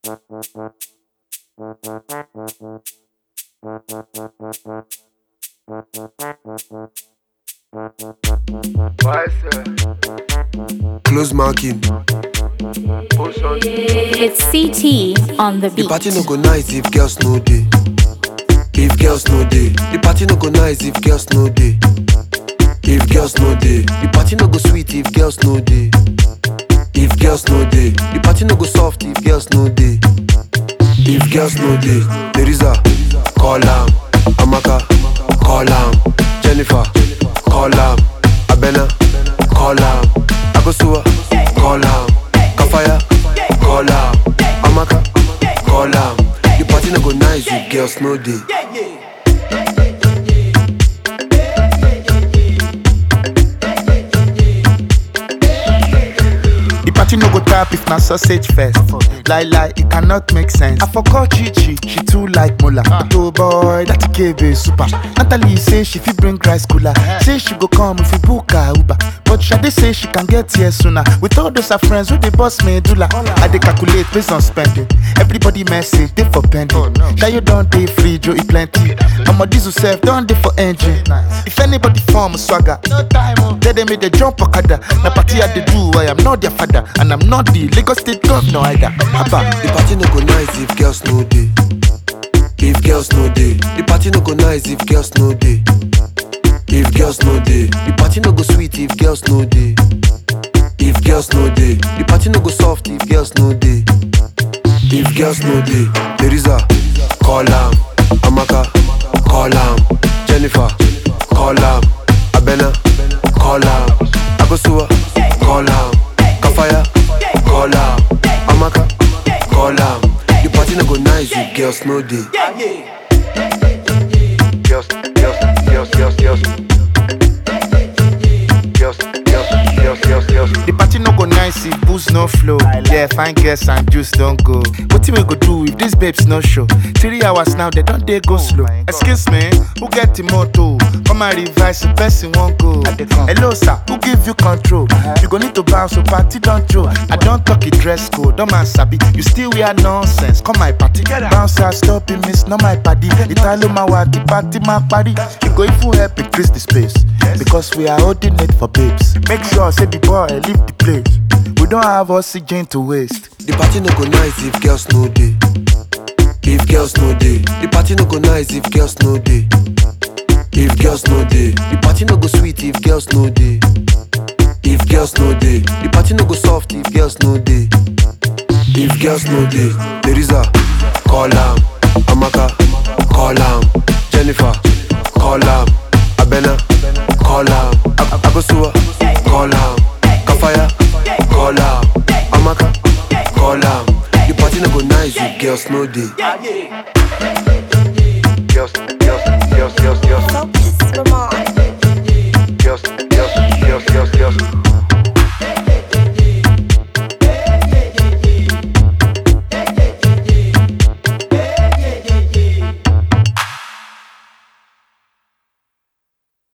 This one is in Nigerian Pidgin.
Close marking. It's CT on the The beat. party no go nice if girls no day. If girls no day, the party no go nice if girls no day. If girls no day, the party no go sweet if girls no day. If girls no day, the party no go soft if girls no day. If girls no day, there is a call am, Amaka, call am, Jennifer, call am, Abena, call am, Akosua, call am, Kafaya, call am, Amaka, call am. The party no go nice if girls no day. The party no go tap if na sausage first. Lie lie, it cannot make sense. I forgot Chichi, she too like Mola. Oh boy, that KB super. Natalie say she fit bring rice cooler. Say she go come if we book her Uber. But Shade say she can get here sooner. With all those her friends who they boss medulla. I dey calculate based on spending. Everybody message they for pending. Shayo don't dey free, Joe e plenty. I'ma diesel self don't dey for engine. If anybody form swagger, no time. Then they make the jump okada. Na party I dey do, I am not their father, and I'm not the Lagos State governor either. Abba. The party no go nice if girls no day. If girls no day, the party no go nice if girls no day. If girls no day, the party no go sweet if girls no day. If girls no day, the party no go soft if girls no day. If girls no day, there is a call am, Amaka, call am, Jennifer, call am, Abena, call am, Akosua, call am, Kafaya, call am, Amaka, call am. The party no go nice if girls no day. Girls, girls, girls, girls, girls. Girls, girls, girls, girls, girls. The party no go nice if booze no flow. Yeah, fine girls and juice don't go. What we go do if these babes no show? Three hours now, they don't they go slow. Excuse me, who get the motto? Come and revise the person won't go. Hello, sir, who give you control? You go need to bounce, so party don't joke. I don't talk it dress code, don't man sabi. You still wear nonsense. Come my party, bounce, I stop it, miss, not my party. Italo my what, the party my party. You go if you help increase the space. Because we are holding it for babes. Make sure, say the boy, leave the place. We don't have oxygen to waste. The party no go nice if girls no day. If girls no day, the party no go nice if girls no day. If girls no day, the party no go sweet if girls no day. If girls no day, the party no go soft if girls no day. If girls no day, there is a call am, Amaka, call am, Jennifer, call am, Abena, call am, Ak- Akosua, call am, Kafaya, call am, Amaka, call am. The party no go nice if girls no day.